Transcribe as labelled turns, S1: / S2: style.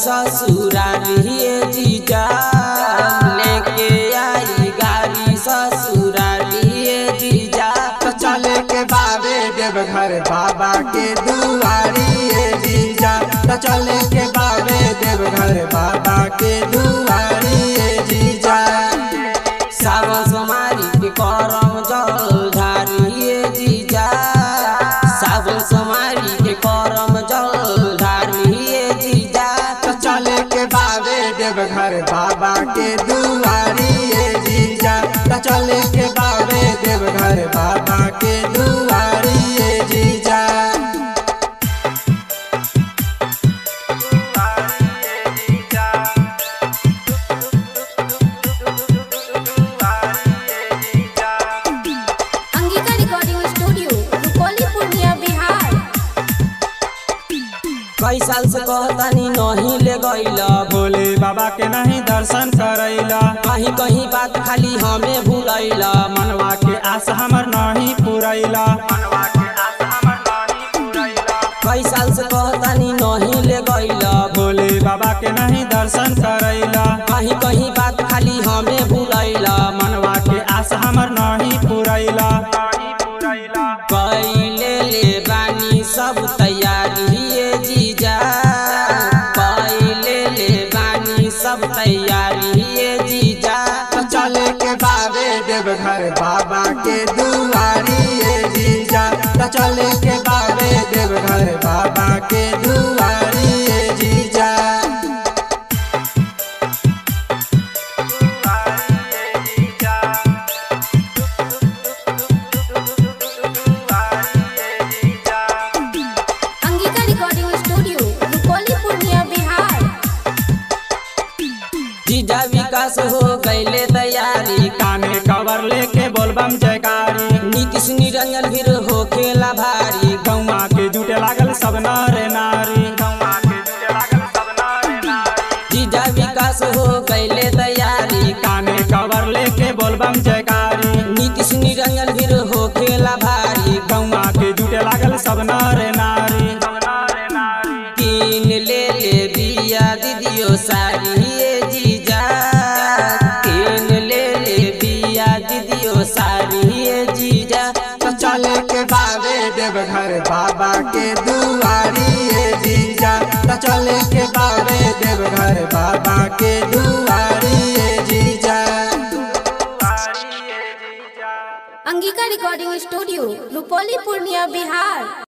S1: ससुरारी जीजा लेके आई गाड़ी ससुरारी जीजा
S2: तो चले के बाबे देवघर बाबा के दुआरी ए जीजा तो चले के बाबे देवघर बाबा के दुआरी ए जीजा
S1: सावन सोमारी के करम जल ढारिए जीजा सावन सोमारी के करम जल ढारिए जीजा
S2: तो चले के बाबे देवघर बाबा के दुआरी ए जीजा तो चले के बाबे देवघर बाबा के दुआरी ए जीजा
S3: अंगिका रिकॉर्डिंग स्टूडियो रुपौली पूर्णिया बिहार
S1: कई साल से कहतानी नहीं ले गईला
S2: भोले बाबा के नहीं दर्शन करैला
S1: कहीं कहीं बात खाली हमें भूलैला
S2: मनवा के आस हमर नहीं पुरैला
S1: कई साल से कहतानी नहीं ले गईला
S2: भोले बाबा के नहीं दर्शन करैला
S1: कहीं कहीं बात खाली हमें भूलैला
S2: मनवा के आस हमर नहीं पुरैला
S1: कैले ले बानी सब तैयारी ये जीजा कैले ले बानी सब तैयारी ये जीजा
S2: तो चले के बाबे देवघर बाबा के दुआरी ए जीजा तो चले के बाबे देवघर बाबा के दुआरी ए जीजा
S3: अंगिका रिकॉर्डिंग स्टूडियो रुपौली पूर्णिया बिहार
S1: जीजा विकास हो गईले तैयारी
S2: काने कवर लेके बोलबम जयकारी
S1: नीतीश निरंजन फिर हो खेला भारी
S2: गौवा के जुटे लागल सब नर नारी
S1: जीजा विकास हो गईले तैयारी
S2: काने कवर लेके बोलबम जयकारी
S1: नीतीश निरंजन फिर हो खेला भारी
S2: गौवा के जुटे लागल सब नर नारी
S1: तीन ले ले बिया दीदियो सारी ये जीजा तीन ले ले बिया दीदियो सारी ये जीजा
S2: तो चले के बाबे देवघर बाबा के दुआरी ए जीजा तो चले के बाबे देवघर बाबा के दुआरी ए जीजा
S3: अंगिका रिकॉर्डिंग स्टूडियो रुपौली पूर्णिया बिहार